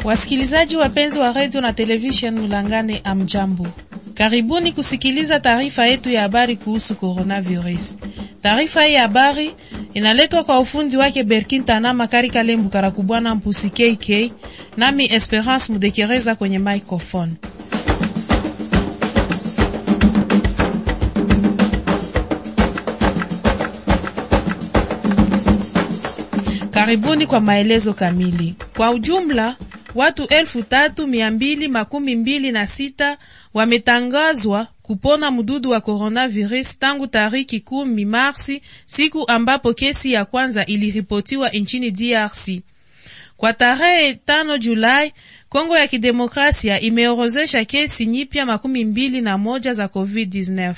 Wasikilizaji wapenzi wa redio na televishen Mulangane, amjambo, karibuni kusikiliza taarifa yetu ya habari kuhusu coronavirus. Taarifa hii ya habari inaletwa kwa ufundi wake Berkin Tanama Kari Kalembu Karakubwana Mpusi KK, nami Esperance Mudekereza kwenye microphone. Karibuni kwa maelezo kamili. Kwa ujumla watu elfu tatu mia mbili makumi mbili na sita wametangazwa kupona mdudu wa coronavirus tangu tariki kumi Marsi, siku ambapo kesi ya kwanza iliripotiwa nchini DRC. Kwa tarehe tano Julai, Kongo ya Kidemokrasia imeorozesha kesi nyipya makumi mbili na moja za COVID-19.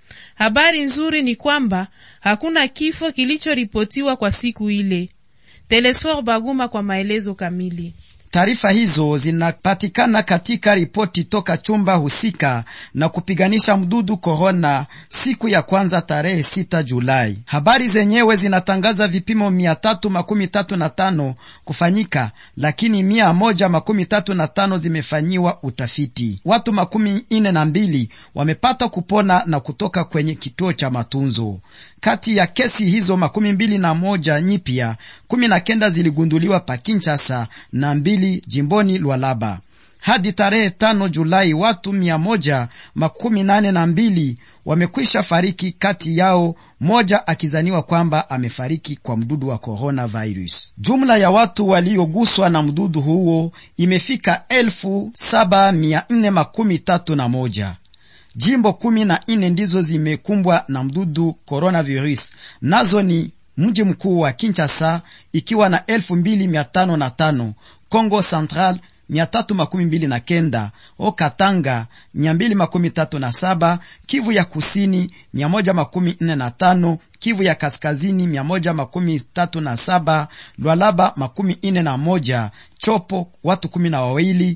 Habari nzuri ni kwamba hakuna kifo kilichoripotiwa kwa siku ile. Telesfor Baguma kwa maelezo kamili. Taarifa hizo zinapatikana katika ripoti toka chumba husika na kupiganisha mdudu korona siku ya kwanza tarehe sita Julai. Habari zenyewe zinatangaza vipimo mia tatu makumi tatu na tano kufanyika, lakini mia moja makumi tatu na tano zimefanyiwa utafiti. Watu makumi ine na mbili wamepata kupona na kutoka kwenye kituo cha matunzo. Kati ya kesi hizo makumi mbili na moja nyipya, kumi na kenda ziligunduliwa pa Kinshasa na mbili jimboni Lwalaba. Hadi tarehe tano Julai watu mia moja makumi nane na mbili wamekwisha fariki, kati yao moja akizaniwa kwamba amefariki kwa mdudu wa coronavirus. Jumla ya watu walioguswa na mdudu huo imefika elfu saba mia nne makumi tatu na moja. Jimbo kumi na nne ndizo zimekumbwa na mdudu coronavirus, nazo ni mji mkuu wa Kinshasa ikiwa na elfu mbili mia tano na tano, Congo Central mia tatu makumi mbili na kenda, Okatanga mia mbili makumi tatu na saba, Kivu ya kusini mia moja makumi nne na tano, Kivu ya kaskazini mia moja makumi tatu na saba, Lwalaba makumi nne na moja, Chopo watu kumi na wawili,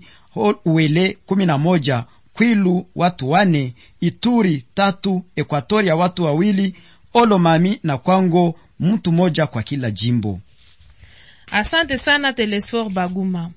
Uele kumi na moja Kwilu watu wane, Ituri tatu, Ekwatoria watu wawili, Olomami na Kwango mtu moja kwa kila jimbo. Asante sana Telesfor Baguma.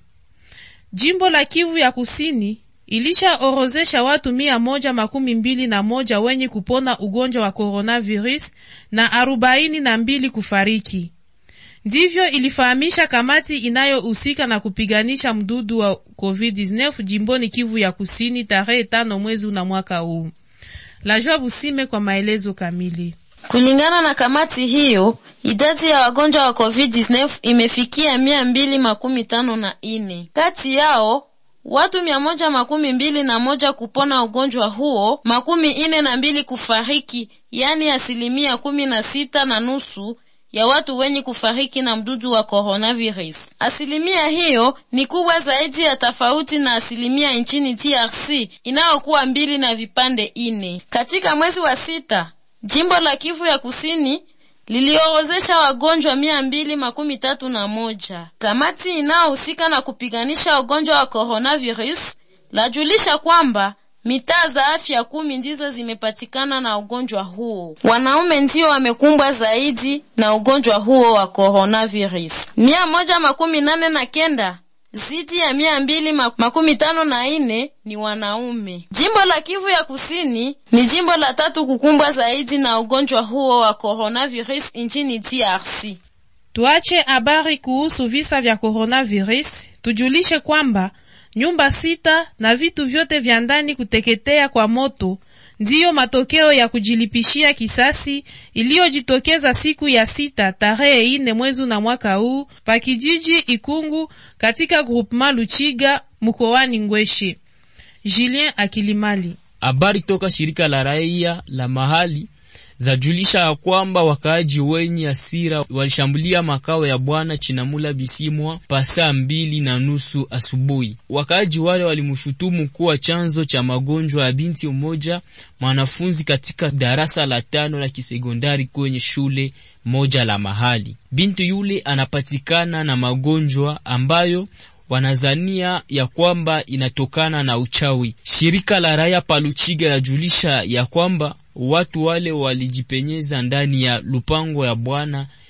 Jimbo la Kivu ya kusini ilishaorozesha watu mia moja makumi mbili na moja wenye kupona ugonjwa wa coronavirus na arobaini na mbili kufariki. Ndivyo ilifahamisha kamati inayohusika na kupiganisha mdudu wa COVID-19 jimboni Kivu ya kusini tarehe tano mwezi na mwaka huu. Lajwa Busime kwa maelezo kamili. Kulingana na kamati hiyo, idadi ya wagonjwa wa COVID-19 imefikia mia mbili makumi tano na ine. Kati yao watu mia moja makumi mbili na moja kupona ugonjwa huo, makumi ine na mbili kufariki, yani asilimia kumi na sita na nusu ya watu wenye kufariki na mdudu wa coronavirus. Asilimia hiyo ni kubwa zaidi ya tofauti na asilimia nchini DRC inayokuwa mbili na vipande ine. Katika mwezi wa sita, jimbo la Kivu ya kusini liliorozesha wagonjwa mia mbili makumi tatu na moja. Kamati inayohusika na kupiganisha ugonjwa wa coronavirus lajulisha kwamba mitaa za afya kumi ndizo zimepatikana na ugonjwa huo. Wanaume ndio wamekumbwa zaidi na ugonjwa huo wa coronavirus. mia moja makumi nane na kenda zidi ya mia mbili makumi tano na ine ni wanaume. Jimbo la Kivu ya kusini ni jimbo la tatu kukumbwa zaidi na ugonjwa huo wa coronavirus nchini DRC. Tuache habari kuhusu visa vya coronavirus, tujulishe kwamba nyumba sita na vitu vyote vya ndani kuteketea kwa moto ndiyo matokeo ya kujilipishia kisasi iliyojitokeza siku ya sita tarehe ine mwezi na mwaka huu pa kijiji Ikungu katika groupement Luchiga mkoani Ngweshe. Julien Akilimali. Habari toka shirika la raia la mahali zajulisha ya kwamba wakaaji wenye hasira walishambulia makao ya bwana Chinamula Bisimwa pa saa mbili na nusu asubuhi. Wakaaji wale walimshutumu kuwa chanzo cha magonjwa ya binti mmoja mwanafunzi katika darasa la tano la kisekondari kwenye shule moja la mahali. Binti yule anapatikana na magonjwa ambayo wanazania ya kwamba inatokana na uchawi. Shirika la raia Paluchiga lajulisha ya kwamba watu wale walijipenyeza ndani ya lupango ya bwana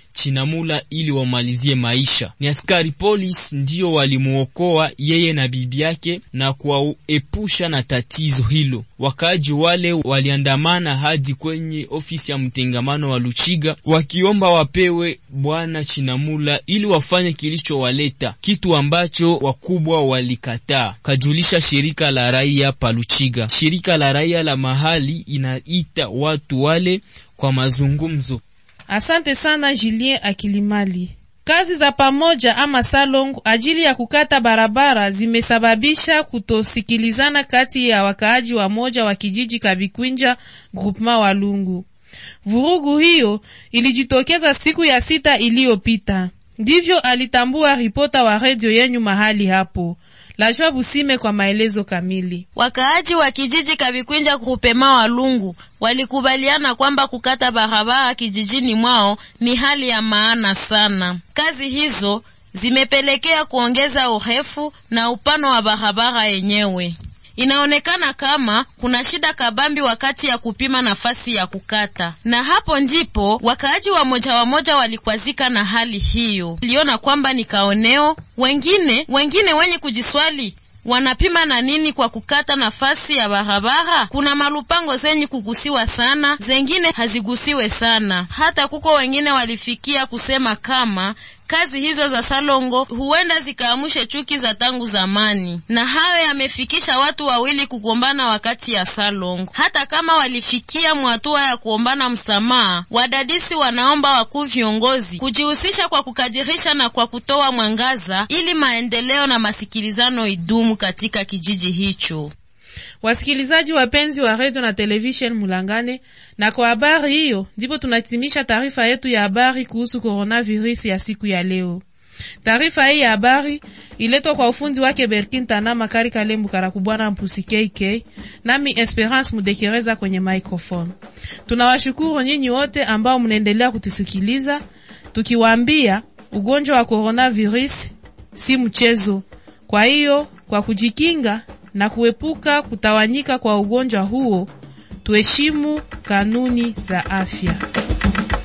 Chinamula ili wamalizie maisha. Ni askari polisi ndio walimuokoa yeye na bibi yake na kuwaepusha na tatizo hilo. Wakaaji wale waliandamana hadi kwenye ofisi ya mtengamano wa Luchiga wakiomba wapewe bwana Chinamula ili wafanye kilichowaleta, kitu ambacho wakubwa walikataa, kajulisha shirika la raia pa Luchiga. Shirika la raia la mahali inaita watu wale kwa mazungumzo. Asante sana Julien Akilimali. Kazi za pamoja ama salong ajili ya kukata barabara zimesababisha kutosikilizana kati ya wakaaji wa moja wa kijiji Kabikwinja groupement Walungu. Vurugu hiyo ilijitokeza siku ya sita iliyopita, ndivyo alitambua ripota wa redio yenyu mahali hapo. Lajwa Busime kwa maelezo kamili. Wakaaji wa kijiji Kabikwinja grupema Walungu walikubaliana kwamba kukata barabara kijijini mwao ni hali ya maana sana. Kazi hizo zimepelekea kuongeza urefu na upano wa barabara yenyewe. Inaonekana kama kuna shida kabambi wakati ya kupima nafasi ya kukata, na hapo ndipo wakaaji wa moja wa moja walikwazika na hali hiyo. Liona kwamba ni kaoneo. Wengine wengine wenye kujiswali wanapima na nini kwa kukata nafasi ya barabara? Kuna malupango zenye kugusiwa sana, zengine hazigusiwe sana. Hata kuko wengine walifikia kusema kama kazi hizo za salongo huenda zikaamushe chuki za tangu zamani, na hayo yamefikisha watu wawili kugombana wakati ya salongo. Hata kama walifikia mwatua ya kuombana msamaha, wadadisi wanaomba wakuu viongozi kujihusisha kwa kukadirisha na kwa kutoa mwangaza ili maendeleo na masikilizano idumu katika kijiji hicho. Wasikilizaji wapenzi wa redio na televishen Mulangane, na kwa habari hiyo ndipo tunatimisha taarifa yetu ya habari kuhusu coronavirus ya siku ya leo. Taarifa hii ya habari iletwa kwa ufundi wake Berkin Tana Makari Kalembu Karakubwana Mpusi KK, nami Esperance Mudekereza kwenye microphone. Tunawashukuru nyinyi wote ambao mnaendelea kutusikiliza, tukiwaambia ugonjwa wa coronavirus si mchezo. Kwa hiyo kwa kujikinga na kuepuka kutawanyika kwa ugonjwa huo, tuheshimu kanuni za afya.